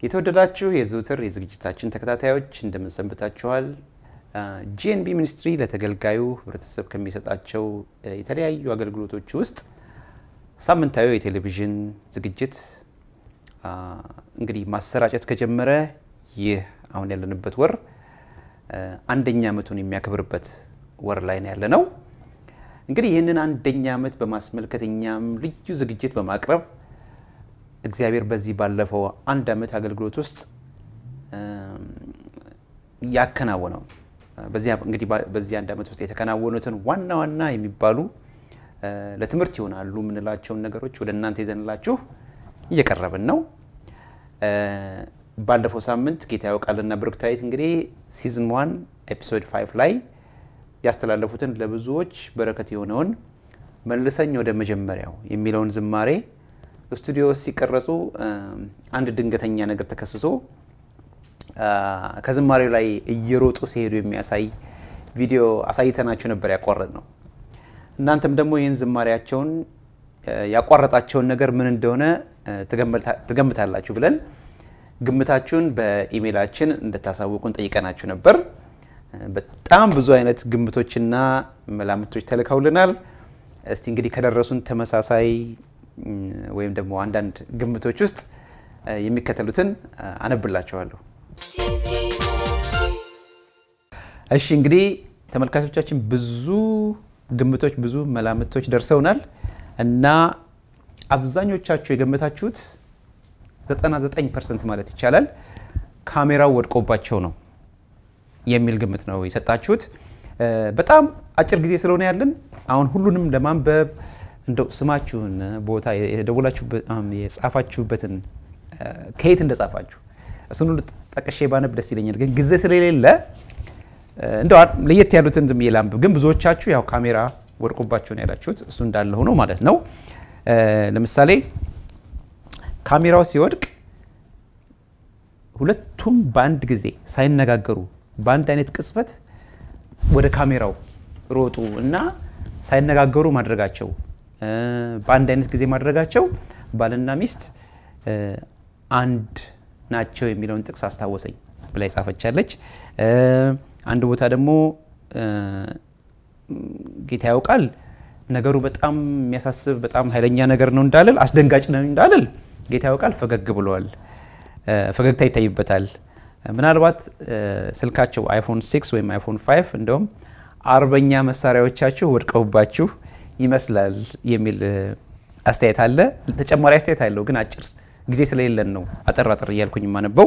የተወደዳችሁ የዘውትር የዝግጅታችን ተከታታዮች እንደምንሰንብታችኋል። ጂኤንቢ ሚኒስትሪ ለተገልጋዩ ህብረተሰብ ከሚሰጣቸው የተለያዩ አገልግሎቶች ውስጥ ሳምንታዊ የቴሌቪዥን ዝግጅት እንግዲህ ማሰራጨት ከጀመረ ይህ አሁን ያለንበት ወር አንደኛ ዓመቱን የሚያከብርበት ወር ላይ ነው ያለ ነው። እንግዲህ ይህንን አንደኛ ዓመት በማስመልከት እኛም ልዩ ዝግጅት በማቅረብ እግዚአብሔር በዚህ ባለፈው አንድ ዓመት አገልግሎት ውስጥ ያከናወነው እንግዲህ በዚህ አንድ ዓመት ውስጥ የተከናወኑትን ዋና ዋና የሚባሉ ለትምህርት ይሆናሉ የምንላቸውን ነገሮች ወደ እናንተ ይዘንላችሁ እየቀረብን ነው። ባለፈው ሳምንት ጌታ ያውቃልና ብሩክታዊት እንግዲህ ሲዝን ዋን ኤፒሶድ ፋይቭ ላይ ያስተላለፉትን ለብዙዎች በረከት የሆነውን መልሰኝ ወደ መጀመሪያው የሚለውን ዝማሬ ስቱዲዮ ውስጥ ሲቀረጹ አንድ ድንገተኛ ነገር ተከስቶ ከዝማሬው ላይ እየሮጡ ሲሄዱ የሚያሳይ ቪዲዮ አሳይተናችሁ ነበር ያቋረጥ ነው። እናንተም ደግሞ ይህን ዝማሬያቸውን ያቋረጣቸውን ነገር ምን እንደሆነ ትገምታላችሁ ብለን ግምታችሁን በኢሜይላችን እንድታሳውቁን ጠይቀናችሁ ነበር። በጣም ብዙ አይነት ግምቶችና መላምቶች ተልከውልናል። እስቲ እንግዲህ ከደረሱን ተመሳሳይ ወይም ደግሞ አንዳንድ ግምቶች ውስጥ የሚከተሉትን አነብላችኋለሁ። እሺ እንግዲህ ተመልካቾቻችን ብዙ ግምቶች፣ ብዙ መላምቶች ደርሰውናል እና አብዛኞቻችሁ የገመታችሁት 99 ፐርሰንት ማለት ይቻላል ካሜራው ወድቆባቸው ነው የሚል ግምት ነው የሰጣችሁት። በጣም አጭር ጊዜ ስለሆነ ያለን አሁን ሁሉንም ለማንበብ እንደው ስማችሁን፣ ቦታ የጻፋችሁበትን ከየት እንደጻፋችሁ እሱን ሁሉ ጠቅሼ ባነብ ደስ ይለኛል። ግን ጊዜ ስለሌለ እንደው ለየት ያሉትን ዝም ላንብብ። ግን ብዙዎቻችሁ ያው ካሜራ ወድቆባችሁ ነው ያላችሁት። እሱ እንዳለ ሆኖ ማለት ነው። ለምሳሌ ካሜራው ሲወድቅ ሁለቱም በአንድ ጊዜ ሳይነጋገሩ በአንድ አይነት ቅጽበት ወደ ካሜራው ሮጡ እና ሳይነጋገሩ ማድረጋቸው በአንድ አይነት ጊዜ ማድረጋቸው ባልና ሚስት አንድ ናቸው የሚለውን ጥቅስ አስታወሰኝ ብላ ጻፈቻለች። አንድ ቦታ ደግሞ ጌታ ያውቃል ነገሩ በጣም የሚያሳስብ በጣም ኃይለኛ ነገር ነው እንዳልል አስደንጋጭ ነው እንዳልል ጌታ ያውቃል ፈገግ ብለዋል። ፈገግታ ይታይበታል። ምናልባት ስልካቸው አይፎን 6 ወይም አይፎን 5 እንደውም አርበኛ መሳሪያዎቻችሁ ወድቀውባችሁ ይመስላል የሚል አስተያየት አለ። ተጨማሪ አስተያየት አለው፣ ግን አጭር ጊዜ ስለሌለን ነው አጠር አጠር እያልኩኝ የማነበው።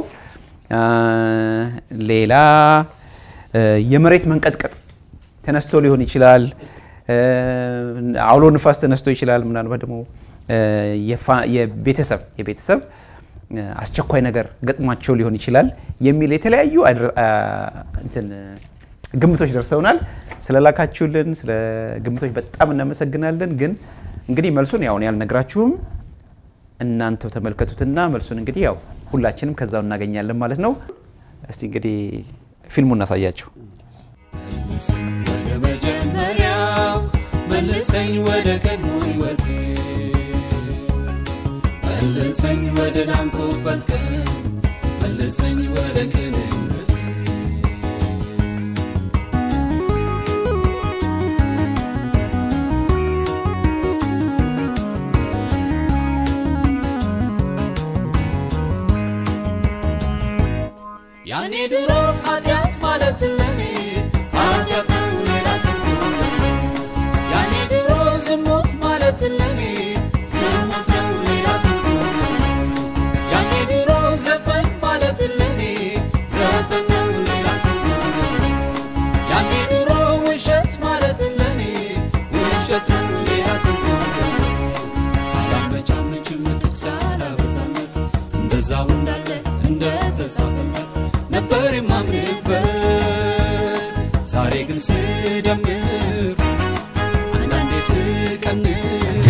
ሌላ የመሬት መንቀጥቀጥ ተነስቶ ሊሆን ይችላል። አውሎ ንፋስ ተነስቶ ይችላል። ምናልባት ደግሞ የቤተሰብ የቤተሰብ አስቸኳይ ነገር ገጥሟቸው ሊሆን ይችላል የሚል የተለያዩ እንትን ግምቶች ደርሰውናል። ስለላካችሁልን ስለ ግምቶች በጣም እናመሰግናለን። ግን እንግዲህ መልሱን ያው ያልነግራችሁም እናንተው ተመልከቱትና መልሱን እንግዲህ ያው ሁላችንም ከዛው እናገኛለን ማለት ነው። እስቲ እንግዲህ ፊልሙ እናሳያችሁ። ወደ መጀመሪያው መልሰኝ ወደ ቀድሞ ሕይወቴ መልሰኝ ወደ ዳንኩበት ቀን መልሰኝ ወደ ቅንነቴ ያኔ ድሮ ኃጢአት ማለት ለኔ ኃጢአት ነው ሌላ ትርጉም የለውም። ያኔ ድሮ ዝሙት ማለት ለኔ ዝሙት ነው ሌላ ትርጉም የለውም። ያኔ ድሮ ዘፈን ማለት ለኔ ዘፈን ነው ሌላ ትርጉም የለውም። ያኔ ድሮ ውሸት ማለት ለኔ ውሸት ነው ሌላ ትርጉም የለውም። አላመቻመችም ጥቅስ አላበዛለት እንደዛው እንዳለ እንደተጻፈለት ነበር የማምንበት ዛሬ ግን ስደምር አንዳንዴ ስቀንስ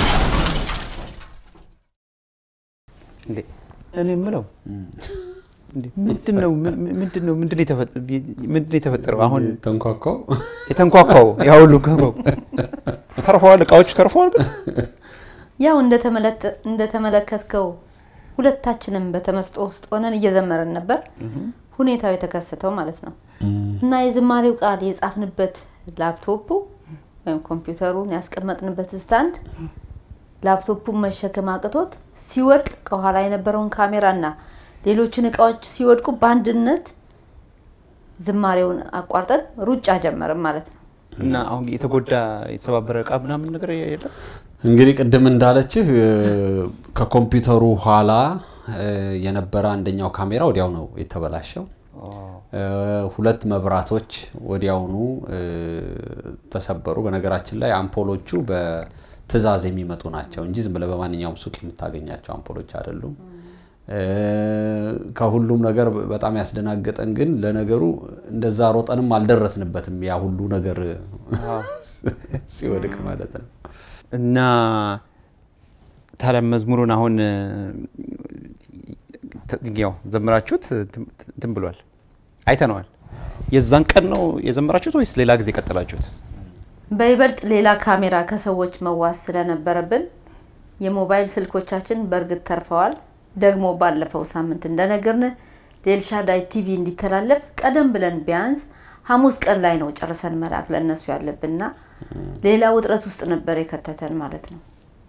እንዴ እኔ የምለው እንዴ፣ ምንድን ነው ምን- ምን- ምንድን ነው ምንድን ነው የተፈ- ምንድን ነው የተፈጠረው? አሁን ተንኳኳው የተንኳኳው ያ ሁሉ ገባው ተርፈዋል፣ እቃዎቹ ተርፈዋል። ግን ያው እንደተመለተ- እንደተመለከትከው ሁለታችንም በተመስጦ ውስጥ ሆነን እየዘመርን ነበር ሁኔታው የተከሰተው ማለት ነው። እና የዝማሬው ቃል የጻፍንበት ላፕቶፑ ወይም ኮምፒውተሩን ያስቀመጥንበት ስታንድ ላፕቶፑን መሸከም አቅቶት ሲወድቅ ከኋላ የነበረውን ካሜራና ሌሎችን እቃዎች ሲወድቁ በአንድነት ዝማሬውን አቋርጠን ሩጫ ጀመርን ማለት ነው። እና አሁን የተጎዳ የተሰባበረ እቃ ምናምን ነገር የለም። እንግዲህ ቅድም እንዳለችህ እ፣ ከኮምፒውተሩ ኋላ እ፣ የነበረ አንደኛው ካሜራ ወዲያው ነው የተበላሸው። እ፣ ሁለት መብራቶች ወዲያውኑ እ፣ ተሰበሩ። በነገራችን ላይ አምፖሎቹ በትዕዛዝ የሚመጡ ናቸው እንጂ ዝም ብለህ በማንኛውም ሱቅ የምታገኛቸው አምፖሎች አይደሉም። እ፣ ከሁሉም ነገር በጣም ያስደናገጠን ግን ለነገሩ እንደዛ ሮጠንም አልደረስንበትም። ያ ሁሉ ነገር ሲወድቅ ማለት ነው። እና ታዲያ መዝሙሩን አሁን እ፣ ተ- ያው ዘምራችሁት እንትን- እንትን ብሏል፣ አይተነዋል። የዛን ቀን ነው የዘመራችሁት ወይስ ሌላ ጊዜ ቀጠላችሁት? በይበልጥ ሌላ ካሜራ ከሰዎች መዋስ ስለነበረብን የሞባይል ስልኮቻችን በእርግጥ ተርፈዋል። ደግሞ ባለፈው ሳምንት እንደነገርን ለኤልሻዳይ ቲቪ እንዲተላለፍ ቀደም ብለን ቢያንስ ሐሙስ ቀን ላይ ነው ጨርሰን መላክ ለእነሱ ያለብንና ሌላ ውጥረት ውስጥ ነበር የከተተን ማለት ነው።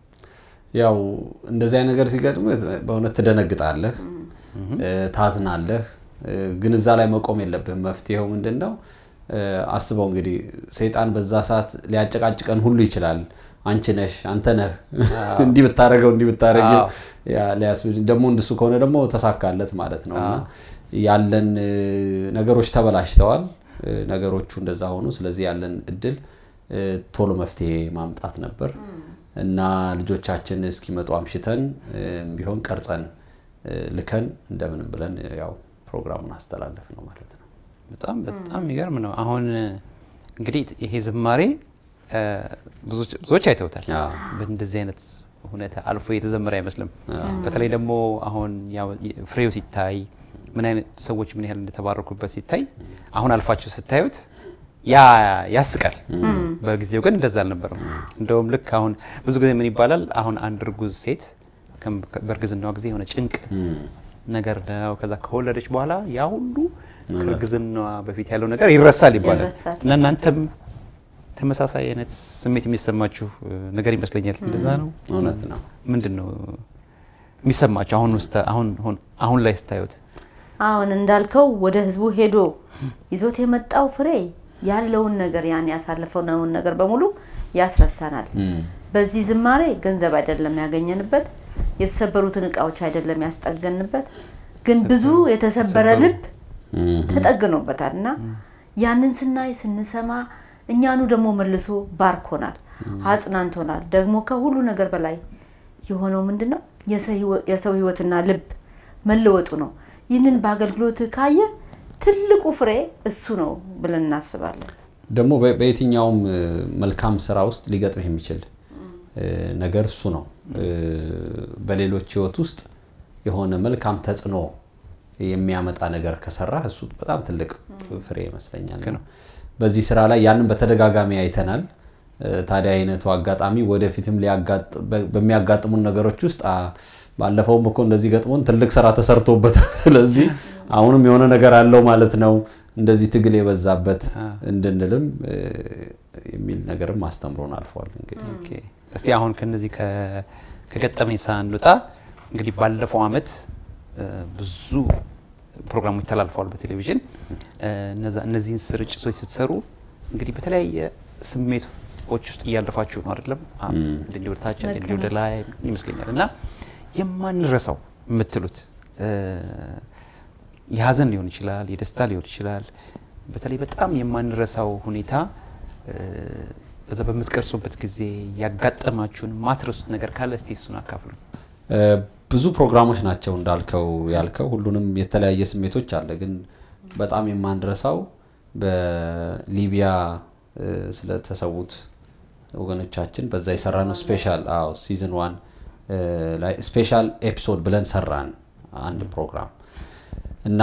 ያው እንደዚህ አይነት ነገር ሲገጥም በእውነት ትደነግጣለህ፣ እ፣ ታዝናለህ። እ፣ ግን እዛ ላይ መቆም የለብህም። መፍትሄው ምንድን ነው? እ፣ አስበው እንግዲህ ሰይጣን በዛ ሰዓት ሊያጨቃጭቀን ሁሉ ይችላል። አንቺ ነሽ፣ አንተ ነህ፣ እንዲህ ብታደረገው እንዲህ ብታደረግ አዎ። ሊያስብል ደግሞ እንደሱ ከሆነ ደግሞ ተሳካለት ማለት ነው። እና ያለን እ፣ ነገሮች ተበላሽተዋል። እ፣ ነገሮቹ እንደዛ ሆኑ። ስለዚህ ያለን እድል እ፣ ቶሎ መፍትሄ ማምጣት ነበር እና ልጆቻችን እስኪመጡ አምሽተን እ፣ ቢሆን ቀርጸን እ፣ ልከን እንደምንም ብለን ያው ፕሮግራሙን አስተላለፍ ነው ማለት ነው። በጣም በጣም የሚገርም ነው። አሁን እንግዲህ ይሄ ዝማሬ እ፣ ብዙዎች- ብዙዎች አይተውታል። አዎ። በእንደዚህ አይነት ሁኔታ አልፎ የተዘመረ አይመስልም። በተለይ ደግሞ አሁን ያው ፍሬው ሲታይ ምን አይነት ሰዎች ምን ያህል እንደተባረኩበት ሲታይ አሁን አልፋችሁ ስታዩት ያ ያስቃል። በጊዜው ግን እንደዛ አልነበረም። እንደውም ልክ አሁን ብዙ ጊዜ ምን ይባላል አሁን አንድ እርጉዝ ሴት ከም- በእርግዝናዋ ጊዜ የሆነ ጭንቅ ነገር ነው። ከዛ ከወለደች በኋላ ያ ሁሉ ከእርግዝናዋ በፊት ያለው ነገር ይረሳል ይባላል ይረሳል። እና እናንተም ተመሳሳይ አይነት ስሜት የሚሰማችሁ እ, ነገር ይመስለኛል። እንደዛ ነው። እውነት ነው። ምንድን ነው የሚሰማችሁ አሁን ውስጥ አሁን አሁን- አሁን ላይ ስታዩት? አሁን እንዳልከው ወደ ህዝቡ ሄዶ ይዞት የመጣው ፍሬ ያለውን ነገር ያን ያሳለፈውን ነገር በሙሉ ያስረሳናል። በዚህ ዝማሬ ገንዘብ አይደለም ያገኘንበት፣ የተሰበሩትን እቃዎች አይደለም ያስጠገንበት፣ ግን ብዙ የተሰበረ ልብ ተጠግኖበታል እና ያንን ስናይ ስንሰማ እኛኑ ደግሞ መልሶ ባርኮናል፣ አጽናንቶናል። ደግሞ ከሁሉ ነገር በላይ የሆነው ምንድን ነው? የሰው ህይወትና ልብ መለወጡ ነው። ይህንን በአገልግሎት ካየ ትልቁ ፍሬ እሱ ነው ብለን እናስባለን። ደግሞ በ- በየትኛውም እ፣ መልካም ስራ ውስጥ ሊገጥምህ የሚችል እ፣ ነገር እሱ ነው። እ፣ በሌሎች ህይወት ውስጥ የሆነ መልካም ተጽዕኖ የሚያመጣ ነገር ከሰራ እሱ በጣም ትልቅ ፍሬ ይመስለኛል። እና በዚህ ስራ ላይ ያንን በተደጋጋሚ አይተናል። እ፣ ታዲያ አይነቱ አጋጣሚ ወደፊትም ሊያጋጥ- በ- በሚያጋጥሙን ነገሮች ውስጥ አ፣ ባለፈውም እኮ እንደዚህ ገጥሞን ትልቅ ስራ ተሰርቶበታል። ስለዚህ አሁንም የሆነ ነገር አለው ማለት ነው። እንደዚህ ትግል የበዛበት እንድንልም እ፣ የሚል ነገርም አስተምሮን አልፏል። እንግዲህ ኦኬ። እስቲ አሁን ከነዚህ ከ- ከገጠመኝ ሳንወጣ እንግዲህ ባለፈው አመት እ፣ ብዙ ፕሮግራሞች ተላልፈዋል በቴሌቪዥን እ፣ እነዛ እነዚህን ስርጭቶች ስትሰሩ እንግዲህ በተለያየ ስሜቶች ውስጥ እያለፋችሁ ነው አይደለም? አ- አንዳንዴ ወደ ታች አንዳንዴ ወደ ላይ ይመስለኛል እና የማንረሳው የምትሉት እ፣ የሀዘን ሊሆን ይችላል፣ የደስታ ሊሆን ይችላል። በተለይ በጣም የማንረሳው ሁኔታ እ፣ በዛ በምትቀርጹበት ጊዜ ያጋጠማችሁን ማትረሱት ነገር ካለ እስቲ እሱን አካፍሉ። እ፣ ብዙ ፕሮግራሞች ናቸው እንዳልከው ያልከው ሁሉንም የተለያየ ስሜቶች አለ። ግን በጣም የማንረሳው በሊቢያ እ፣ ስለተሰዉት ወገኖቻችን በዛ የሰራነው ስፔሻል አዎ ሲዝን ዋን እ፣ ላይ ስፔሻል ኤፒሶድ ብለን ሰራን አንድ ፕሮግራም እና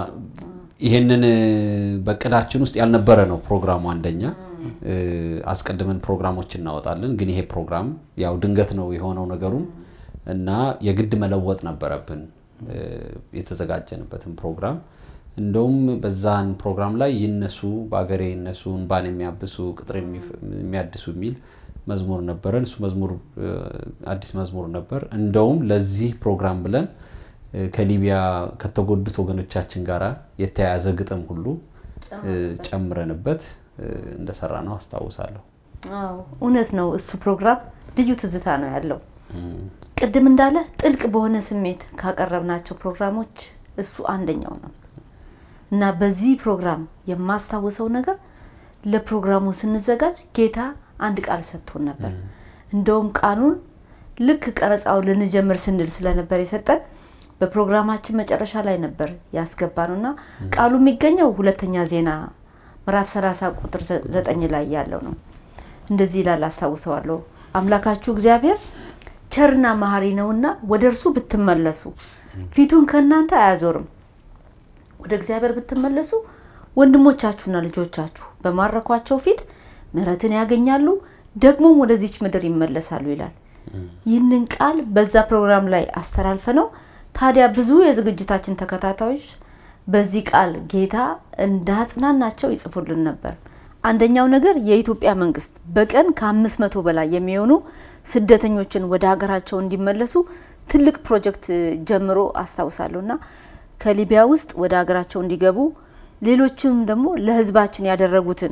ይሄንን እ፣ በእቅዳችን ውስጥ ያልነበረ ነው ፕሮግራሙ። አንደኛ እ፣ አስቀድመን ፕሮግራሞች እናወጣለን፣ ግን ይሄ ፕሮግራም ያው ድንገት ነው የሆነው ነገሩም እና የግድ መለወጥ ነበረብን እ፣ የተዘጋጀንበትን ፕሮግራም እንደውም በዛን ፕሮግራም ላይ ይነሱ በአገሬ ይነሱ እንባን የሚያብሱ ቅጥር የሚፍ- የሚያድሱ የሚል መዝሙር ነበረን። እሱ መዝሙር እ፣ አዲስ መዝሙር ነበር። እንደውም ለዚህ ፕሮግራም ብለን እ፣ ከሊቢያ ከተጎዱት ወገኖቻችን ጋር የተያያዘ ግጥም ሁሉ እ፣ ጨምረንበት እ፣ እንደሰራ ነው አስታውሳለሁ። አዎ እውነት ነው። እሱ ፕሮግራም ልዩ ትዝታ ነው ያለው። ቅድም እንዳለ ጥልቅ በሆነ ስሜት ካቀረብናቸው ፕሮግራሞች እሱ አንደኛው ነው እና በዚህ ፕሮግራም የማስታውሰው ነገር ለፕሮግራሙ ስንዘጋጅ ጌታ አንድ ቃል ሰጥቶን ነበር። እንደውም ቃሉን ልክ ቀረጻውን ልንጀምር ስንል ስለነበር የሰጠን በፕሮግራማችን መጨረሻ ላይ ነበር ያስገባ ነው እና ቃሉ የሚገኘው ሁለተኛ ዜና ምዕራፍ 30 ቁጥር 9 ላይ ያለው ነው። እንደዚህ ይላል አስታውሰዋለሁ። አምላካችሁ እግዚአብሔር ቸርና መሐሪ ነውና ወደ እርሱ ብትመለሱ ፊቱን ከእናንተ አያዞርም። ወደ እግዚአብሔር ብትመለሱ ወንድሞቻችሁና ልጆቻችሁ በማረኳቸው ፊት ምሕረትን ያገኛሉ፣ ደግሞም ወደዚች ምድር ይመለሳሉ ይላል። ይህንን ቃል በዛ ፕሮግራም ላይ አስተላልፈ ነው። ታዲያ ብዙ የዝግጅታችን ተከታታዮች በዚህ ቃል ጌታ እንዳጽናናቸው ይጽፉልን ነበር። አንደኛው ነገር የኢትዮጵያ መንግስት በቀን ከአምስት መቶ በላይ የሚሆኑ ስደተኞችን ወደ ሀገራቸው እንዲመለሱ ትልቅ ፕሮጀክት ጀምሮ አስታውሳለሁ እና ከሊቢያ ውስጥ ወደ ሀገራቸው እንዲገቡ ሌሎችም ደግሞ ለህዝባችን ያደረጉትን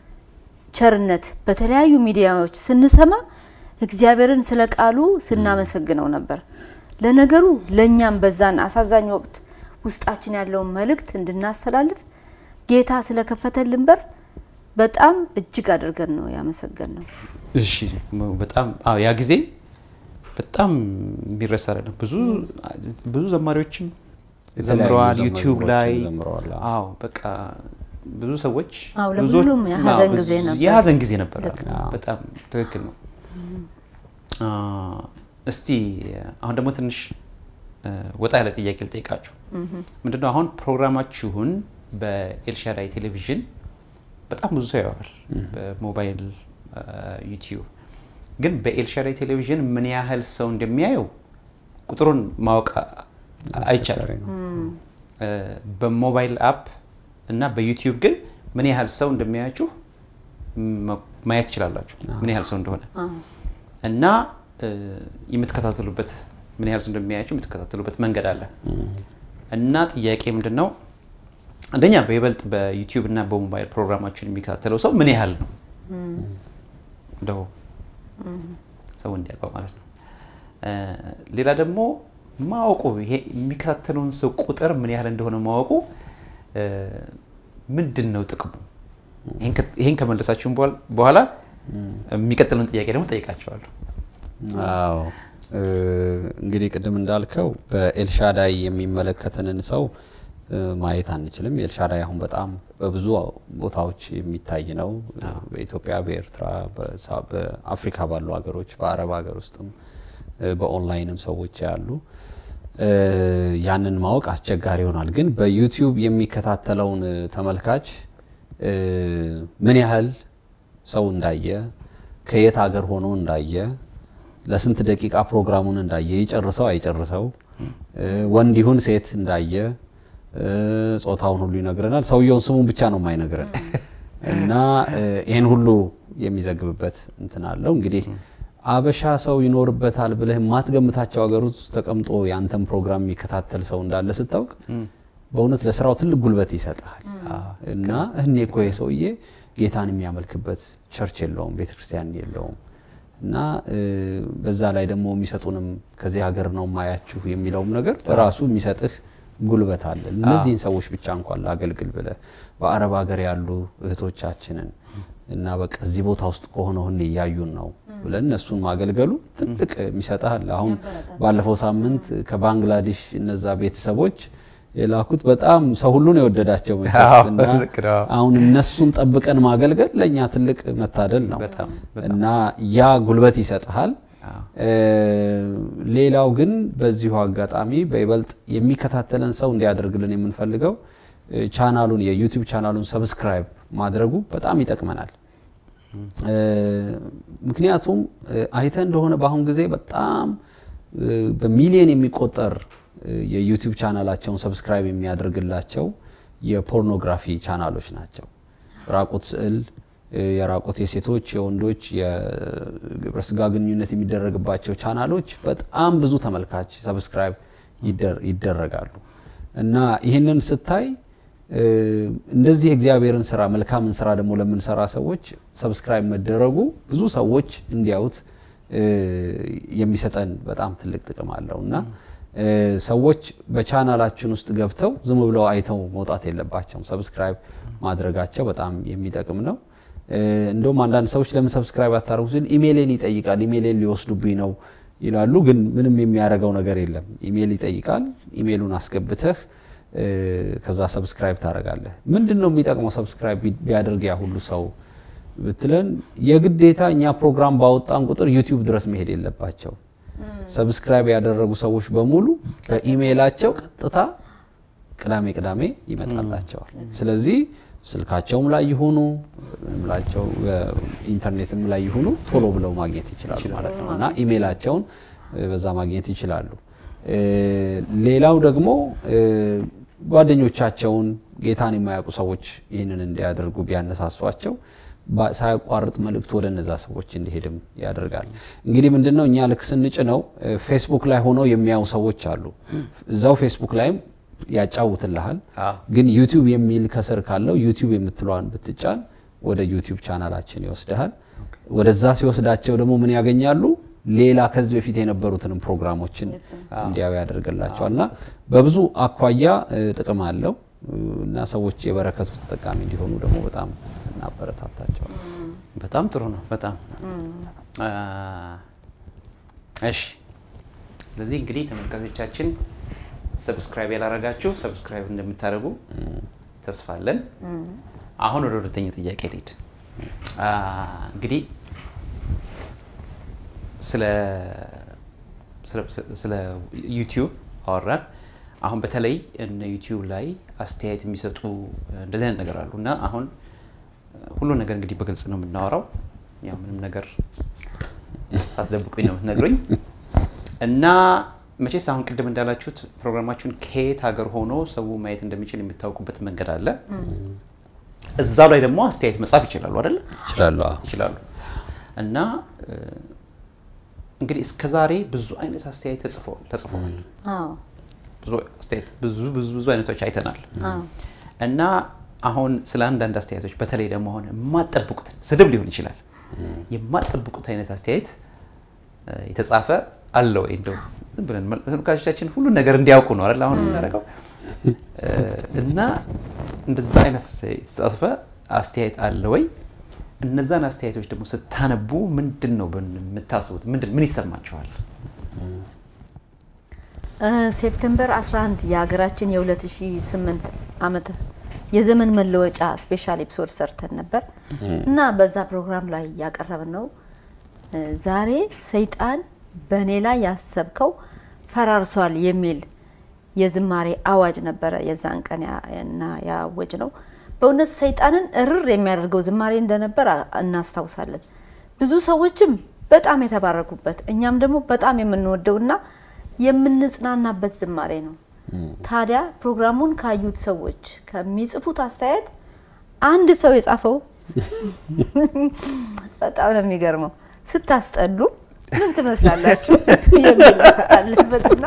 ቸርነት በተለያዩ ሚዲያዎች ስንሰማ እግዚአብሔርን ስለ ቃሉ ስናመሰግነው ነበር። ለነገሩ ለእኛም በዛን አሳዛኝ ወቅት ውስጣችን ያለውን መልእክት እንድናስተላልፍ ጌታ ስለከፈተልን በር በጣም እጅግ አድርገን ነው ያመሰገን ነው። እሺ በጣም አዎ፣ ያ ጊዜ በጣም የሚረሳ አይደለም። ብዙ ብዙ ዘማሪዎችም የተለያዩ ዘምረዋል፣ ዩቲዩብ ላይ ዘማሪዎችም ዘምረዋል። አዎ፣ በቃ ብዙ ሰዎች አዎ፣ ብዙዎች- ለሁሉም የሀዘን አዎ፣ ጊዜ ብዙ- ነበር። የሀዘን ጊዜ ነበር። ልክ ነው። በጣም ትክክል ነው። አ፣ እስቲ አሁን ደግሞ ትንሽ እ፣ ወጣ ያለ ጥያቄ ልጠይቃችሁ። ምንድነው አሁን ፕሮግራማችሁን በኤልሻዳይ ቴሌቪዥን በጣም ብዙ ሰው ያየዋል፣ በሞባይል አ፣ ዩቲዩብ ግን በኤልሻዳይ ቴሌቪዥን ምን ያህል ሰው እንደሚያየው ቁጥሩን ማወቅ አይቻልም። አስቸጋሪ ነው። እ፣ በሞባይል አፕ እና በዩቲዩብ ግን ምን ያህል ሰው እንደሚያያችሁ ማ- ማየት ትችላላችሁ፣ ምን ያህል ሰው እንደሆነ እና እ፣ የምትከታተሉበት ምን ያህል ሰው እንደሚያያችሁ የምትከታተሉበት መንገድ አለ እና ጥያቄ ምንድን ነው? አንደኛ በይበልጥ በዩቲዩብ እና በሞባይል ፕሮግራማችሁን የሚከታተለው ሰው ምን ያህል ነው? እንደው ሰው እንዲያውቀው ማለት ነው። እ፣ ሌላ ደግሞ ማወቁ ይሄ የሚከታተለውን ሰው ቁጥር ምን ያህል እንደሆነ ማወቁ እ፣ ምንድን ነው ጥቅሙ? ይሄን ከ- ይሄን ከመለሳችሁም በኋላ- በኋላ የሚቀጥለውን ጥያቄ ደግሞ ጠይቃቸዋለሁ። አዎ እ፣ እንግዲህ ቅድም እንዳልከው በኤልሻዳይ የሚመለከተንን ሰው እ፣ ማየት አንችልም። ኤልሻዳይ አሁን በጣም በብዙ ቦታዎች የሚታይ ነው። በኢትዮጵያ፣ በኤርትራ፣ በሳ- በአፍሪካ ባሉ ሀገሮች፣ በአረብ ሀገር ውስጥም እ፣ በኦንላይንም ሰዎች ያሉ እ፣ ያንን ማወቅ አስቸጋሪ ይሆናል። ግን በዩቲዩብ የሚከታተለውን እ፣ ተመልካች እ፣ ምን ያህል ሰው እንዳየ ከየት ሀገር ሆኖ እንዳየ ለስንት ደቂቃ ፕሮግራሙን እንዳየ ይጨርሰው አይጨርሰው እ፣ ወንድ ይሁን ሴት እንዳየ እ፣ ጾታውን ሁሉ ይነግረናል። ሰውየውን ስሙን ብቻ ነው የማይነግረን እና እ፣ ይህን ሁሉ የሚዘግብበት እንትን አለው። እንግዲህ አበሻ ሰው ይኖርበታል ብለህ የማትገምታቸው ሀገር ውስጥ ተቀምጦ ያንተን ፕሮግራም የሚከታተል ሰው እንዳለ ስታውቅ በእውነት ለስራው ትልቅ ጉልበት ይሰጣል እና እኔ እኮ ይሄ ሰውዬ ጌታን የሚያመልክበት ቸርች የለውም፣ ቤተክርስቲያን የለውም እና እ፣ በዛ ላይ ደግሞ የሚሰጡንም ከዚህ ሀገር ነው ማያችሁ የሚለውም ነገር በራሱ የሚሰጥህ ጉልበት አለ። እነዚህን ሰዎች ብቻ እንኳን ላገልግል ብለህ በአረብ ሀገር ያሉ እህቶቻችንን እና በቃ እዚህ ቦታ ውስጥ ከሆነ ሁሌ እያዩን ነው ብለን እነሱን ማገልገሉ ትልቅ የሚሰጥሃል። አሁን ባለፈው ሳምንት ከባንግላዴሽ እነዛ ቤተሰቦች የላኩት በጣም ሰው ሁሉ ነው የወደዳቸው መቼስ አዎ፣ እና ልክ ነው። አሁን እነሱን ጠብቀን ማገልገል ለእኛ ትልቅ መታደል ነው በጣም እና ያ ጉልበት ይሰጥሃል። እ፣ ሌላው ግን በዚሁ አጋጣሚ በይበልጥ የሚከታተለን ሰው እንዲያደርግልን የምንፈልገው እ፣ ቻናሉን የዩቲዩብ ቻናሉን ሰብስክራይብ ማድረጉ በጣም ይጠቅመናል። እ፣ ምክንያቱም እ፣ አይተህ እንደሆነ በአሁን ጊዜ በጣም እ፣ በሚሊዮን የሚቆጠር እ፣ የዩቲዩብ ቻናላቸውን ሰብስክራይብ የሚያደርግላቸው የፖርኖግራፊ ቻናሎች ናቸው። ራቁት ስዕል፣ እ፣ የራቁት የሴቶች የወንዶች የግብረ ስጋ ግንኙነት የሚደረግባቸው ቻናሎች በጣም ብዙ ተመልካች ሰብስክራይብ ይደር- ይደረጋሉ እና ይህንን ስታይ እ፣ እንደዚህ የእግዚአብሔርን ስራ መልካምን ስራ ደግሞ ለምንሰራ ሰዎች ሰብስክራይብ መደረጉ ብዙ ሰዎች እንዲያዩት እ፣ የሚሰጠን በጣም ትልቅ ጥቅም አለው እና እ፣ ሰዎች በቻናላችን ውስጥ ገብተው ዝም ብለው አይተው መውጣት የለባቸውም። ሰብስክራይብ ማድረጋቸው በጣም የሚጠቅም ነው። እ፣ እንደውም አንዳንድ ሰዎች ለምን ሰብስክራይብ አታደርጉ ሲል ኢሜይሌን ይጠይቃል፣ ኢሜይሌን ሊወስዱብኝ ነው ይላሉ። ግን ምንም የሚያደርገው ነገር የለም። ኢሜይል ይጠይቃል። ኢሜይሉን አስገብተህ እ፣ ከዛ ሰብስክራይብ ታደርጋለህ። ምንድን ነው የሚጠቅመው ሰብስክራይብ ቢ- ቢያደርግ ያ ሁሉ ሰው ብትለን የግዴታ እኛ ፕሮግራም ባወጣን ቁጥር ዩቲዩብ ድረስ መሄድ የለባቸው። ሰብስክራይብ ያደረጉ ሰዎች በሙሉ በኢሜይላቸው ቀጥታ ቅዳሜ ቅዳሜ ይመጣላቸዋል። ስለዚህ ስልካቸውም ላይ ይሁኑ ምላቸው ኢንተርኔትም ላይ ይሁኑ ቶሎ ብለው ማግኘት ይችላሉ ማለት ነው እና ኢሜይላቸውን እ፣ በዛ ማግኘት ይችላሉ። እ፣ ሌላው ደግሞ እ፣ ጓደኞቻቸውን ጌታን የማያውቁ ሰዎች ይህንን እንዲያደርጉ ቢያነሳሷቸው ባ- ሳያቋርጥ መልእክቱ ወደ እነዛ ሰዎች እንዲሄድም ያደርጋል። እንግዲህ ምንድነው እኛ ልክ ስንጭነው እ፣ ፌስቡክ ላይ ሆነው የሚያዩ ሰዎች አሉ። እዛው ፌስቡክ ላይም ያጫውትልሃል። አዎ። ግን ዩቲዩብ የሚል ከስር ካለው ዩቲዩብ የምትለዋን ብትጫን ወደ ዩቲዩብ ቻናላችን ይወስድሃል። ወደዛ ሲወስዳቸው ደግሞ ምን ያገኛሉ? ሌላ ከዚህ በፊት የነበሩትንም ፕሮግራሞችን እንዲያዩ ያደርግላቸዋል እና በብዙ አኳያ እ፣ ጥቅም አለው እ፣ እና ሰዎች የበረከቱ ተጠቃሚ እንዲሆኑ ደግሞ በጣም እናበረታታቸዋል። በጣም ጥሩ ነው። በጣም አ፣ እሺ። ስለዚህ እንግዲህ ተመልካቾቻችን ሰብስክራይብ ያላረጋችሁ ሰብስክራይብ እንደምታደርጉ ተስፋ አለን። አሁን ወደ ሁለተኛው ጥያቄ ልሂድ። አ፣ እንግዲህ ስለ ስለ- ስለ ዩቲዩብ አወራን። አሁን በተለይ እነ ዩቲዩብ ላይ አስተያየት የሚሰጡ እንደዚህ አይነት ነገር አሉ እና አሁን ሁሉን ነገር እንግዲህ በግልጽ ነው የምናወራው። ያው ምንም ነገር ሳትደብቁኝ ነው የምትነግሩኝ እና መቼስ አሁን ቅድም እንዳላችሁት ፕሮግራማችሁን ከየት ሀገር ሆኖ ሰው ማየት እንደሚችል የሚታወቁበት መንገድ አለ። እዛው ላይ ደግሞ አስተያየት መጻፍ ይችላሉ አይደለ? ይችላሉ። አዎ። ይችላሉ እና እ፣ እንግዲህ እስከዛሬ ብዙ አይነት አስተያየት ተጽፈዋል ተጽፈዋል አዎ ብዙ አስተያየት ብዙ ብዙ ብዙ አይነቶች አይተናል አዎ እና አሁን ስለ አንዳንድ አስተያየቶች በተለይ ደግሞ አሁን የማጠብቁትን ስድብ ሊሆን ይችላል የማጠብቁት አይነት አስተያየት እ፣ የተጻፈ አለ ወይ እንደው ዝም ብለን መል- ተመልካቾቻችን ሁሉን ነገር እንዲያውቁ ነው አይደል አሁን የምናደርገው እ፣ እና እንደዛ አይነት አስተያየት የተጻፈ አስተያየት አለ ወይ እነዛን አስተያየቶች ደግሞ ስታነቡ ምንድን ነው ብን- የምታስቡት ምንድን ምን ይሰማችኋል እ፣ ሴፕቴምበር 11 የሀገራችን የ2008 ዓመት የዘመን መለወጫ ስፔሻል ኤፒሶድ ሰርተን ነበር እና በዛ ፕሮግራም ላይ ያቀረብን ነው እ፣ ዛሬ ሰይጣን በእኔ ላይ ያሰብከው ፈራርሷል የሚል የዝማሬ አዋጅ ነበረ የዛን ቀን ያ- እና ያወጅ ነው። በእውነት ሰይጣንን እርር የሚያደርገው ዝማሬ እንደነበር አ- እናስታውሳለን። ብዙ ሰዎችም በጣም የተባረኩበት እኛም ደግሞ በጣም የምንወደውና የምንጽናናበት ዝማሬ ነው። ታዲያ ፕሮግራሙን ካዩት ሰዎች ከሚጽፉት አስተያየት አንድ ሰው የጻፈው በጣም ነው የሚገርመው። ስታስጠሉ ምን ትመስላላችሁ የሚል አለበትና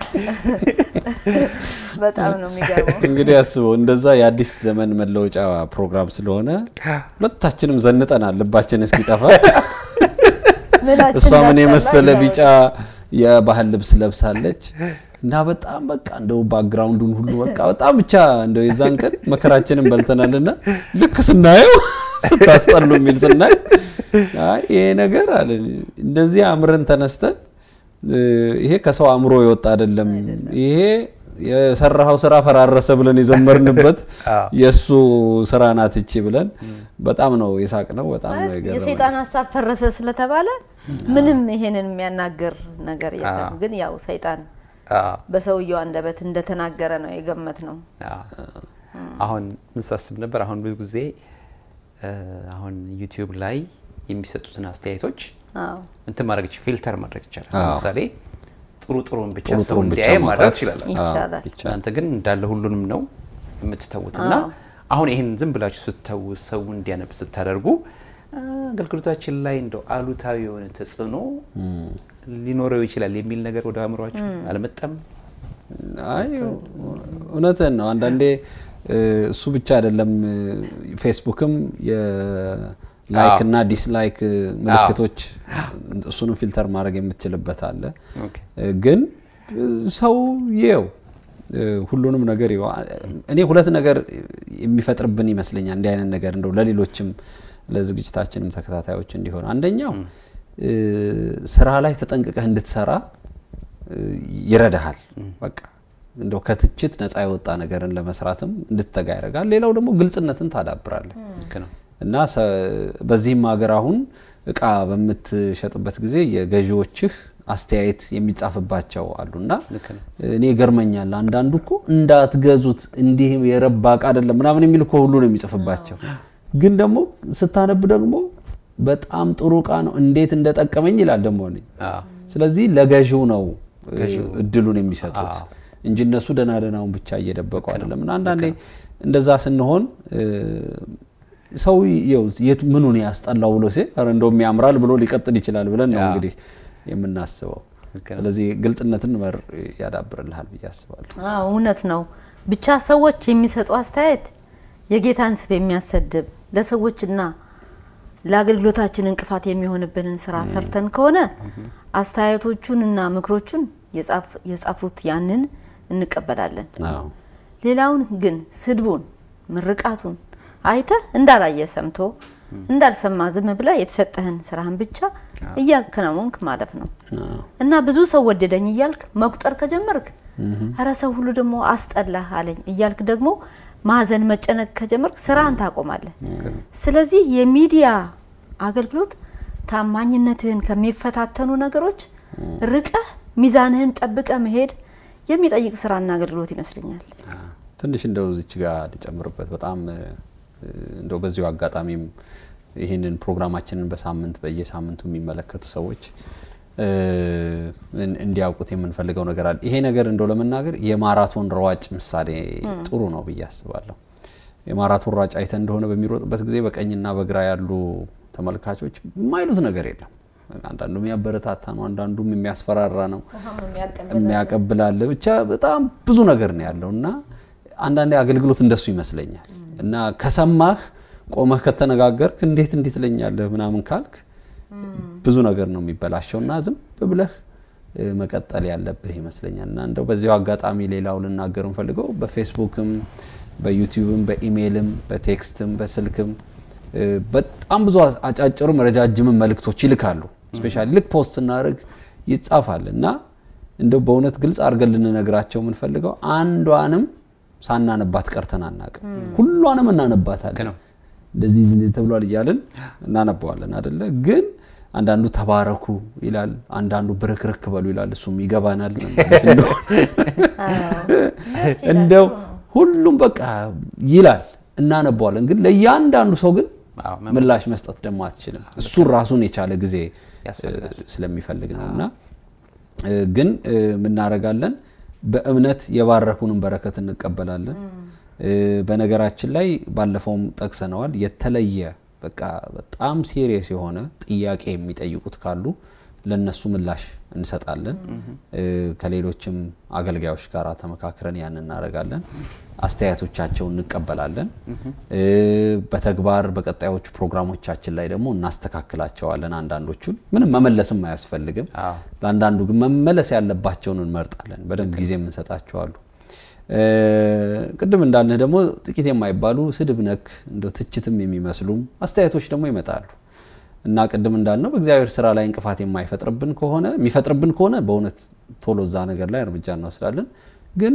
በጣም ነው የሚገርመው። እንግዲህ አስበው እንደዛ የአዲስ ዘመን መለወጫ ፕሮግራም ስለሆነ ሁለታችንም ዘንጠናል ልባችን እስኪጠፋ። ምናችን እሷ ምን እንዳስጠላ የመሰለ እግዚአብሔር ቢጫ የባህል ልብስ ለብሳለች እና በጣም በቃ እንደው ባክግራውንዱን ሁሉ በቃ በጣም ብቻ እንደው የዛን ቀን መከራችንን በልተናልና ልክ ስናየው ስታስጠሉ የሚል ስናይ አይ ይሄ ነገር አለ እንደዚህ አምረን ተነስተን እ፣ ይሄ ከሰው አእምሮ የወጣ አይደለም። ይሄ የሰራኸው ስራ ፈራረሰ ብለን የዘመርንበት አዎ። የእሱ ስራ ናት እቺ ብለን በጣም ነው የሳቅ ነው። በጣም ነው ማለት የገረመኝ። የሰይጣን ሀሳብ ፈረሰ ስለተባለ ምንም ይሄንን የሚያናግር ነገር የለም። አዎ። ግን ያው ሰይጣን አዎ፣ በሰውየው አንደበት እንደተናገረ ነው የገመት ነው። አዎ። አሁን ምን ሳስብ ነበር? አሁን ብዙ ጊዜ እ፣ አሁን ዩቲዩብ ላይ የሚሰጡትን አስተያየቶች አዎ እንትን ማድረግ ይቻላል፣ ፊልተር ማድረግ ይቻላል። አዎ። ለምሳሌ ጥሩ ጥሩን ብቻ ጥሩ ሰው ጥሩን ብቻ እንዲያይ ማድረግ ማውጣት ትችላላችሁ። ይቻላል። አዎ፣ ይቻላል። እናንተ ግን እንዳለ ሁሉንም ነው የምትተዉት እና አዎ። አሁን ይህን ዝም ብላችሁ ስተዉ ሰው እንዲያነብ ስታደርጉ አ፣ አገልግሎታችን ላይ እንደው አሉታዊ የሆነ ተጽዕኖ ሊኖረው ይችላል የሚል ነገር ወደ አእምሯችሁ አልመጣም? አይ እውነትን ነው። አንዳንዴ እ፣ እሱ ብቻ አይደለም እ፣ ፌስቡክም የላይክ እና ዲስላይክ ምልክቶች እሱንም ፊልተር ማድረግ የምትችልበት አለ። ኦኬ። እ፣ ግን እ፣ ሰው ይየው እ፣ ሁሉንም ነገር ይየው። እኔ ሁለት ነገር የሚፈጥርብን ይመስለኛል እንዲህ አይነት ነገር እንደው ለሌሎችም ለዝግጅታችንም ተከታታዮች እንዲሆን አንደኛው እ፣ ስራ ላይ ተጠንቅቀህ እንድትሰራ እ፣ ይረዳሃል። በቃ እንደው ከትችት ነፃ የወጣ ነገርን ለመስራትም እንድትተጋ ያደርጋል። ሌላው ደግሞ ግልጽነትን ታዳብራለህ ልክ ነው። እና ሰ- በዚህም ሀገር አሁን እቃ በምትሸጥበት ጊዜ የገዢዎችህ አስተያየት የሚጻፍባቸው አሉና ልክ ነው። እኔ ይገርመኛል። አንዳንዱ እኮ እንዳትገዙት እንዲህ የረባ እቃ አይደለም ምናምን የሚል እኮ ሁሉ ነው የሚጽፍባቸው። ግን ደግሞ ስታነብ ደግሞ በጣም ጥሩ እቃ ነው እንዴት እንደጠቀመኝ ይላል ደግሞ እኔ አዎ። ስለዚህ ለገዢው ነው እ፣ እድሉን የሚሰጡት እንጂ እነሱ ደህና ደህናውን ብቻ እየደበቁ አይደለም። እና አንዳንዴ እንደዛ ስንሆን እ፣ ሰው ይኸው የቱ ምኑን ያስጠላው ብሎ ሲል ኧረ እንደውም ያምራል ብሎ ሊቀጥል ይችላል ብለን ነው አዎ። እንግዲህ የምናስበው። ልክ ነው። ስለዚህ ግልጽነትን መር ያዳብርልሃል ብዬ አስባለሁ። አዎ እውነት ነው። ብቻ ሰዎች የሚሰጡ አስተያየት የጌታን ስም የሚያሰድብ ለሰዎችና ለአገልግሎታችን እንቅፋት የሚሆንብንን ስራ ሰርተን ከሆነ አስተያየቶቹንና ምክሮቹን የጻፍ- የጻፉት ያንን እንቀበላለን። አዎ ሌላውን ግን ስድቡን፣ ምርቃቱን አይተህ እንዳላየ ሰምቶ እንዳልሰማ ዝም ብለህ የተሰጠህን ስራህን ብቻ እያከናወንክ ማለፍ ነው አዎ። እና ብዙ ሰው ወደደኝ እያልክ መቁጠር ከጀመርክ ኧረ ሰው ሁሉ ደግሞ አስጠላህ አለኝ እያልክ ደግሞ ማዘን መጨነቅ ከጀመርክ ስራህን ታቆማለህ። ስለዚህ የሚዲያ አገልግሎት ታማኝነትህን ከሚፈታተኑ ነገሮች ርቀህ ሚዛንህን ጠብቀ መሄድ የሚጠይቅ ስራና አገልግሎት ይመስለኛል። ትንሽ እንደው እዚች ጋር ሊጨምርበት በጣም እ፣ እንደው በዚሁ አጋጣሚም ይህንን ፕሮግራማችንን በሳምንት በየሳምንቱ የሚመለከቱ ሰዎች እ፣ እን- እንዲያውቁት የምንፈልገው ነገር አለ። ይሄ ነገር እንደው ለመናገር የማራቶን ሯጭ ምሳሌ ጥሩ ነው ብዬ አስባለሁ። የማራቶን ሯጭ አይተ እንደሆነ በሚሮጥበት ጊዜ በቀኝና በግራ ያሉ ተመልካቾች የማይሉት ነገር የለም። አንዳንዱም የሚያበረታታ ነው፣ አንዳንዱም የሚያስፈራራ ነው የሚያቀብላለ ብቻ በጣም ብዙ ነገር ነው ያለው እና አንዳንዴ አገልግሎት እንደሱ ይመስለኛል እና ከሰማህ ቆመህ ከተነጋገርክ እንዴት እንዴት ትለኛለህ ምናምን ካልክ ብዙ ነገር ነው የሚበላሸው እና ዝም ብለህ እ፣ መቀጠል ያለብህ ይመስለኛል እና እንደው በዚሁ አጋጣሚ ሌላው ልናገር እንፈልገው በፌስቡክም በዩቲዩብም በኢሜይልም በቴክስትም በስልክም እ፣ በጣም ብዙ አጫጭርም ረጃጅምም መልእክቶች ይልካሉ። ስፔሻሊ ልክ ፖስት ስናደርግ ይጻፋል እና እንደው በእውነት ግልጽ አድርገን ልንነግራቸው የምንፈልገው አንዷንም ሳናነባት ቀርተን አናውቅም። ሁሏንም እናነባታለን። ነው። እንደዚህ ተብሏል እያልን እናነባዋለን አደለ? ግን አንዳንዱ ተባረኩ ይላል፣ አንዳንዱ ብርክርክ በሉ ይላል። እሱም ይገባናል ምን ማለት እንደሆነ። እንደው ሁሉም በቃ ይላል እናነባዋለን። ግን ለእያንዳንዱ ሰው ግን አዎ፣ ምላሽ መስጠት ደግሞ አትችልም። እሱን ራሱን የቻለ ጊዜ ያስፈልጋል። እ፣ ስለሚፈልግ ነው እና እ፣ ግን እ፣ ምናረጋለን በእምነት የባረኩንም በረከት እንቀበላለን። እ፣ በነገራችን ላይ ባለፈውም ጠቅሰነዋል። የተለየ በቃ በጣም ሲሪየስ የሆነ ጥያቄ የሚጠይቁት ካሉ ለነሱ ምላሽ እንሰጣለን። እ፣ ከሌሎችም አገልጋዮች ጋር ተመካክረን ያን እናደርጋለን። አስተያየቶቻቸውን እንቀበላለን። እ፣ በተግባር በቀጣዮቹ ፕሮግራሞቻችን ላይ ደግሞ እናስተካክላቸዋለን። አንዳንዶቹን ምንም መመለስም አያስፈልግም። አዎ። ለአንዳንዱ ግን መመለስ ያለባቸውን እንመርጣለን። በደንብ ጊዜ የምንሰጣቸዋሉ። እ፣ ቅድም እንዳልንህ ደግሞ ጥቂት የማይባሉ ስድብ ነክ እንደ ትችትም የሚመስሉም አስተያየቶች ደግሞ ይመጣሉ እና ቅድም እንዳልነው በእግዚአብሔር ስራ ላይ እንቅፋት የማይፈጥርብን ከሆነ የሚፈጥርብን ከሆነ በእውነት ቶሎ እዛ ነገር ላይ እርምጃ እንወስዳለን። ግን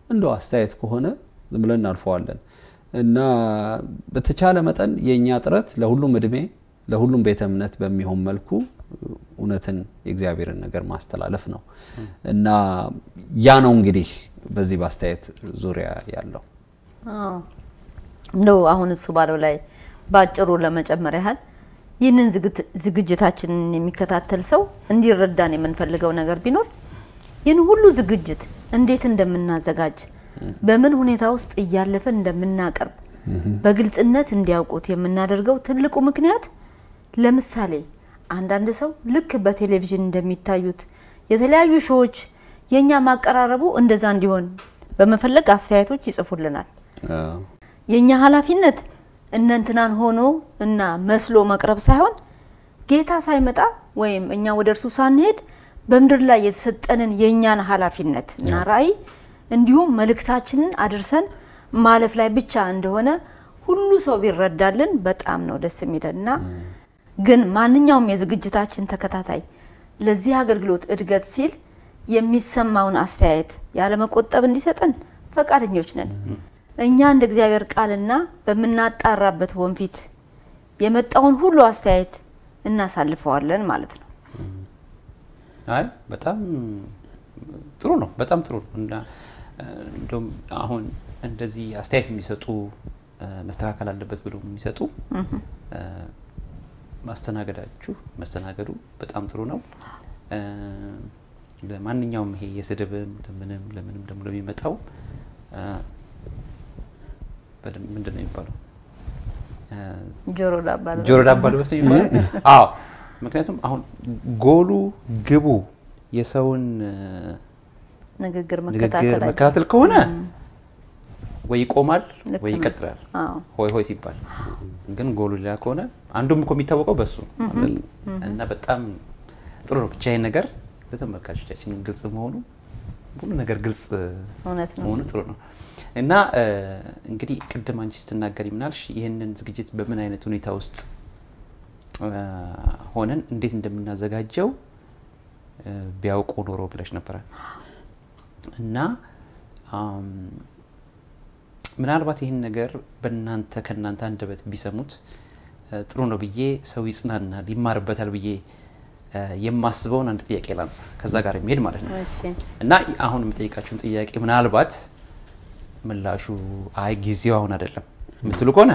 እንደው አስተያየት ከሆነ ዝም ብለን እናልፈዋለን እና በተቻለ መጠን የእኛ ጥረት ለሁሉም እድሜ ለሁሉም ቤተ እምነት በሚሆን መልኩ እውነትን የእግዚአብሔርን ነገር ማስተላለፍ ነው እና ያ ነው እንግዲህ በዚህ በአስተያየት ዙሪያ ያለው አዎ። እንደው አሁን እሱ ባለው ላይ በአጭሩ ለመጨመር ያህል ይህንን ዝግት- ዝግጅታችንን የሚከታተል ሰው እንዲረዳን የምንፈልገው ነገር ቢኖር ይህን ሁሉ ዝግጅት እንዴት እንደምናዘጋጅ በምን ሁኔታ ውስጥ እያለፈን እንደምናቀርብ በግልጽነት እንዲያውቁት የምናደርገው ትልቁ ምክንያት ለምሳሌ አንዳንድ ሰው ልክ በቴሌቪዥን እንደሚታዩት የተለያዩ ሾዎች የእኛ ማቀራረቡ እንደዛ እንዲሆን በመፈለግ አስተያየቶች ይጽፉልናል። የእኛ ኃላፊነት እነንትናን ሆኖ እና መስሎ መቅረብ ሳይሆን ጌታ ሳይመጣ ወይም እኛ ወደ እርሱ ሳንሄድ በምድር ላይ የተሰጠንን የእኛን ኃላፊነት እና ራእይ እንዲሁም መልእክታችንን አድርሰን ማለፍ ላይ ብቻ እንደሆነ ሁሉ ሰው ቢረዳልን በጣም ነው ደስ የሚለን እና ግን ማንኛውም የዝግጅታችን ተከታታይ ለዚህ አገልግሎት እድገት ሲል የሚሰማውን አስተያየት ያለመቆጠብ እንዲሰጠን ፈቃደኞች ነን። እኛ እንደ እግዚአብሔር ቃልና በምናጣራበት ወንፊት የመጣውን ሁሉ አስተያየት እናሳልፈዋለን ማለት ነው። አይ በጣም ጥሩ ነው። በጣም ጥሩ ነው እና እንደውም አሁን እንደዚህ አስተያየት የሚሰጡ እ፣ መስተካከል አለበት ብሎ የሚሰጡ እ፣ ማስተናገዳችሁ መስተናገዱ በጣም ጥሩ ነው። እ፣ ለማንኛውም ይሄ የስድብም ለምንም ለምንም ደግሞ ለሚመጣው እ፣ በደንብ ምንድን ነው የሚባለው እ፣ ጆሮ ዳባ ልበስ። ጆሮ ዳባ ልበስ ነው የሚባለው? አዎ። ምክንያቱም አሁን ጎሉ ግቡ የሰውን እ፣ ንግግር ንግግር መከታተል አይ- መከታተል ከሆነ ወይ ይቆማል ልክ ወይ ነው። ይቀጥላል። አዎ። ሆይ ሆይ ሲባል ግን ጎሉ ሌላ ከሆነ አንዱም እኮ የሚታወቀው በሱ ነው አይደል? እና በጣም ጥሩ ነው። ብቻ ይሄን ነገር ለተመልካቾቻችን ግልጽ መሆኑ ሁሉ ነገር ግልጽ እውነት ነው። መሆኑ ጥሩ ነው እና እ፣ እንግዲህ ቅድም አንቺ ስትናገሪ ምናልሽ ይህንን ዝግጅት በምን አይነት ሁኔታ ውስጥ እ፣ ሆነን እንዴት እንደምናዘጋጀው እ፣ ቢያውቁ ኖሮ ብለሽ ነበረ እና አም፣ ምናልባት ይህን ነገር በእናንተ ከእናንተ አንደበት ቢሰሙት እ፣ ጥሩ ነው ብዬ ሰው ይጽናናል ይማርበታል ብዬ እ፣ የማስበውን አንድ ጥያቄ ላንሳ ከዛ ጋር የሚሄድ ማለት ነው እሺ እና አሁን የምጠይቃችሁን ጥያቄ ምናልባት ምላሹ አይ ጊዜው አሁን አይደለም የምትሉ ከሆነ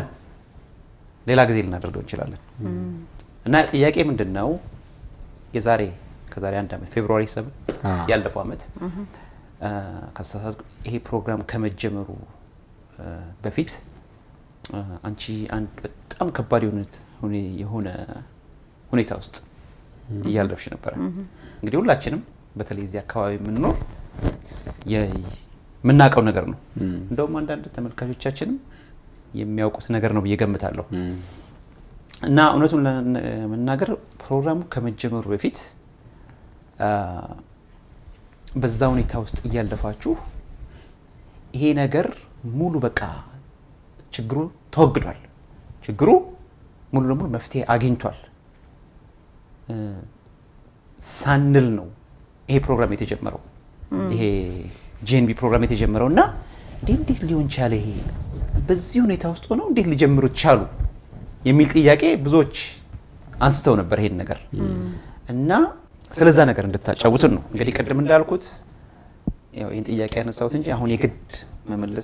ሌላ ጊዜ ልናደርገው እንችላለን። እና ጥያቄ ምንድን ነው? የዛሬ ከዛሬ አንድ ዓመት ፌብሩዋሪ ሰብን አዎ። ያለፈው ዓመት አ፣ ካልተሳሳትኩ ይሄ ፕሮግራም ከመጀመሩ አ፣ በፊት አ፣ አንቺ አንድ በጣም ከባድ የሆነት ሁኔ- የሆነ ሁኔታ ውስጥ እያለፍሽ ነበረ። እንግዲህ ሁላችንም በተለይ እዚህ አካባቢ የምንኖር የ- የምናውቀው ነገር ነው። እንደውም አንዳንድ ተመልካቾቻችንም የሚያውቁት ነገር ነው ብዬ ገምታለሁ። እና እውነቱን ለመናገር ፕሮግራሙ ከመጀመሩ በፊት አ፣ በዛ ሁኔታ ውስጥ እያለፋችሁ ይሄ ነገር ሙሉ በቃ ችግሩ ተወግዷል፣ ችግሩ ሙሉ ለሙሉ መፍትሄ አግኝቷል እ፣ ሳንል ነው ይሄ ፕሮግራም የተጀመረው ይሄ ጄንቢ ፕሮግራም የተጀመረው እና እንዴ እንዴት ሊሆን ቻለ ይሄ በዚህ ሁኔታ ውስጥ ሆነው እንዴት ሊጀምሩት ቻሉ የሚል ጥያቄ ብዙዎች አንስተው ነበር ይሄን ነገር እና ስለዛ ነገር እንድታጫውትን ነው እንግዲህ ቅድም እንዳልኩት ያው ይህን ጥያቄ ያነሳሁት እንጂ አሁን የግድ መመለስ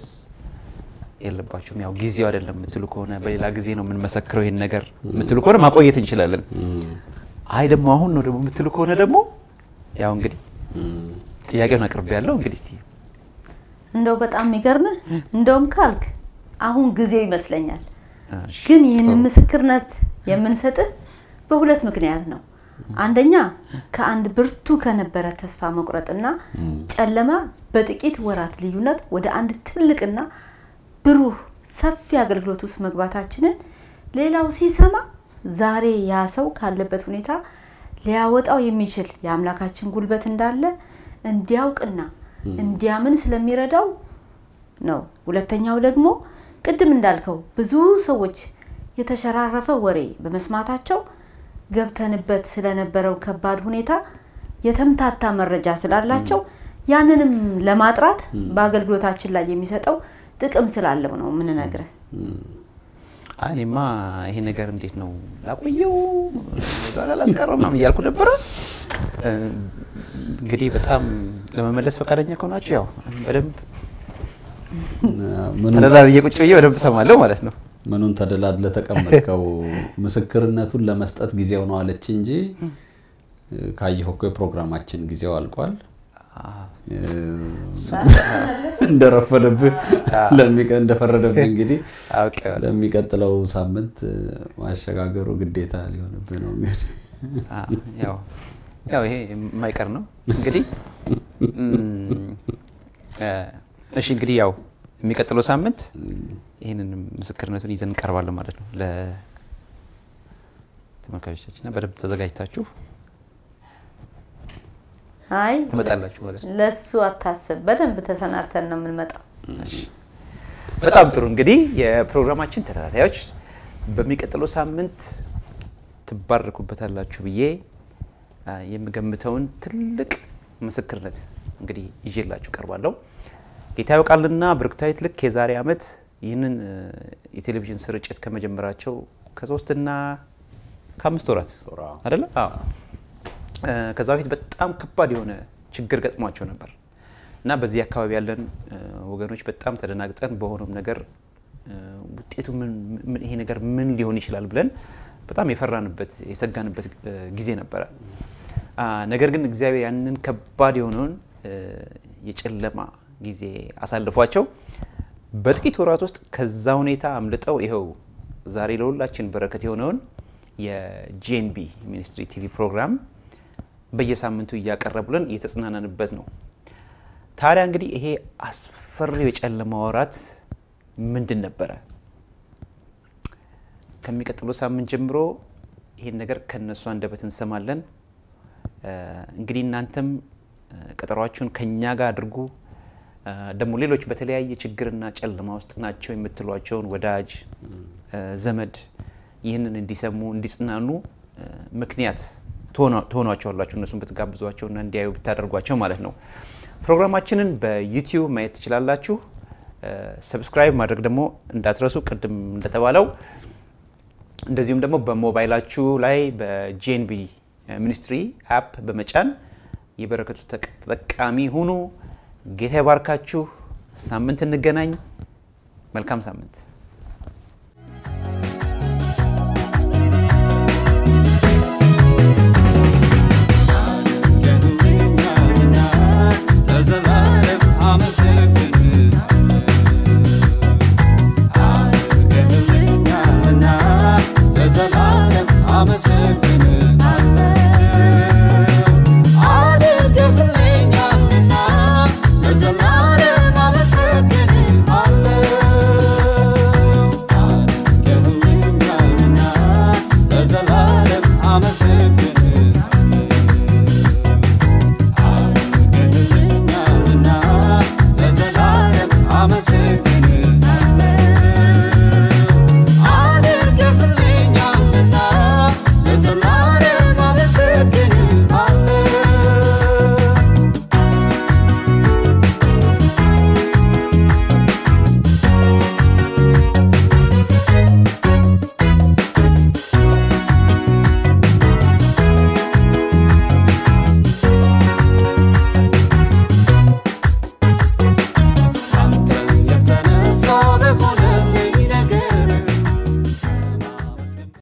የለባችሁም ያው ጊዜው አይደለም የምትሉ ከሆነ በሌላ ጊዜ ነው የምንመሰክረው ይህን ነገር የምትሉ ከሆነ ማቆየት እንችላለን አይ ደግሞ አሁን ነው ደግሞ የምትሉ ከሆነ ደግሞ ያው እንግዲህ ጥያቄውን አቅርቤ ያለው እንግዲህ እስቲ እንደው በጣም የሚገርምህ እንደውም ካልክ አሁን ጊዜው ይመስለኛል። እሺ፣ ግን ይህንን ጥሩ። ምስክርነት የምንሰጥህ በሁለት ምክንያት ነው። አንደኛ ከአንድ ብርቱ ከነበረ ተስፋ መቁረጥና ጨለማ በጥቂት ወራት ልዩነት ወደ አንድ ትልቅና ብሩህ ሰፊ አገልግሎት ውስጥ መግባታችንን ሌላው ሲሰማ ዛሬ ያ ሰው ካለበት ሁኔታ ሊያወጣው የሚችል የአምላካችን ጉልበት እንዳለ እንዲያውቅና እንዲያምን ስለሚረዳው ነው። ሁለተኛው ደግሞ ቅድም እንዳልከው ብዙ ሰዎች የተሸራረፈ ወሬ በመስማታቸው ገብተንበት ስለነበረው ከባድ ሁኔታ የተምታታ መረጃ ስላላቸው ያንንም ለማጥራት በአገልግሎታችን ላይ የሚሰጠው ጥቅም ስላለው ነው የምንነግርህ። አይ እኔማ ይሄ ነገር እንዴት ነው ላቆየው ጋር ላስቀረው ምናምን እያልኩ ነበረ። እ፣ እንግዲህ በጣም ለመመለስ ፈቃደኛ ከሆናችሁ ያው በደንብ ምኑን ተደራርዬ ቁጭ ብዬ በደንብ እሰማለሁ ማለት ነው። ምኑን ተደላድለ ተቀመጥከው? ምስክርነቱን ለመስጠት ጊዜው ነው አለች እንጂ ካየኸው እኮ የፕሮግራማችን ጊዜው አልቋል። እንደረፈደብህ ለሚቀ- እንደፈረደብህ እንግዲህ አውቄዋለሁ። ለሚቀጥለው ሳምንት ማሸጋገሩ ግዴታ ሊሆንብህ ነው እንግዲህ አ፣ ያው ያው ይሄ የማይቀር ነው እንግዲህ እም፣ እ፣ እሺ እንግዲህ ያው የሚቀጥለው ሳምንት ይህንን ምስክርነቱን ይዘን እንቀርባለን ማለት ነው ለተመልካቾቻችንና በደንብ ተዘጋጅታችሁ አይ ትመጣላችሁ ማለት ነው። ለሱ አታስብ፣ በደንብ ተሰናድተን ነው የምንመጣው። እሺ። በጣም ጥሩ እንግዲህ የፕሮግራማችን ተከታታዮች በሚቀጥለው ሳምንት ትባረኩበታላችሁ ብዬ አ፣ የምገምተውን ትልቅ ምስክርነት እንግዲህ ይዤላችሁ ቀርባለሁ። ጌታ ያውቃልና ብርክታዊት ልክ የዛሬ ዓመት ይህንን እ፣ የቴሌቪዥን ስርጭት ከመጀመራቸው ከሶስትና ከአምስት ወራት አይደለ? አዎ። እ፣ ከዛ በፊት በጣም ከባድ የሆነ ችግር ገጥሟቸው ነበር እና በዚህ አካባቢ ያለን እ፣ ወገኖች በጣም ተደናግጠን በሆነም ነገር እ፣ ውጤቱ ምን ምን- ይሄ ነገር ምን ሊሆን ይችላል ብለን በጣም የፈራንበት የሰጋንበት እ፣ ጊዜ ነበረ። አ፣ ነገር ግን እግዚአብሔር ያንን ከባድ የሆነውን እ፣ የጨለማ ጊዜ አሳልፏቸው በጥቂት ወራት ውስጥ ከዛ ሁኔታ አምልጠው ይኸው ዛሬ ለሁላችን በረከት የሆነውን የጂኤንቢ ሚኒስትሪ ቲቪ ፕሮግራም በየሳምንቱ እያቀረቡልን እየተጽናናንበት ነው። ታዲያ እንግዲህ ይሄ አስፈሪው የጨለማ ወራት ምንድን ነበረ? ከሚቀጥለው ሳምንት ጀምሮ ይሄን ነገር ከነሱ አንደበት እንሰማለን። እ፣ እንግዲህ እናንተም እ፣ ቀጠሯችሁን ከኛ ጋር አድርጉ። እ፣ ደግሞ ሌሎች በተለያየ ችግርና ጨለማ ውስጥ ናቸው የምትሏቸውን ወዳጅ እ፣ ዘመድ ይህንን እንዲሰሙ እንዲጽናኑ እ፣ ምክንያት ትሆኗ- ትሆኗቸዋላችሁ እነሱን ብትጋብዟቸውና እንዲያዩ ብታደርጓቸው ማለት ነው። ፕሮግራማችንን በዩቲዩብ ማየት ትችላላችሁ። እ፣ ሰብስክራይብ ማድረግ ደግሞ እንዳትረሱ ቅድም እንደተባለው እንደዚሁም ደግሞ በሞባይላችሁ ላይ በጂኤንቢ ሚኒስትሪ አፕ በመጫን የበረከቱ ተቅ- ተጠቃሚ ሁኑ። ጌታ ይባርካችሁ። ሳምንት እንገናኝ። መልካም ሳምንት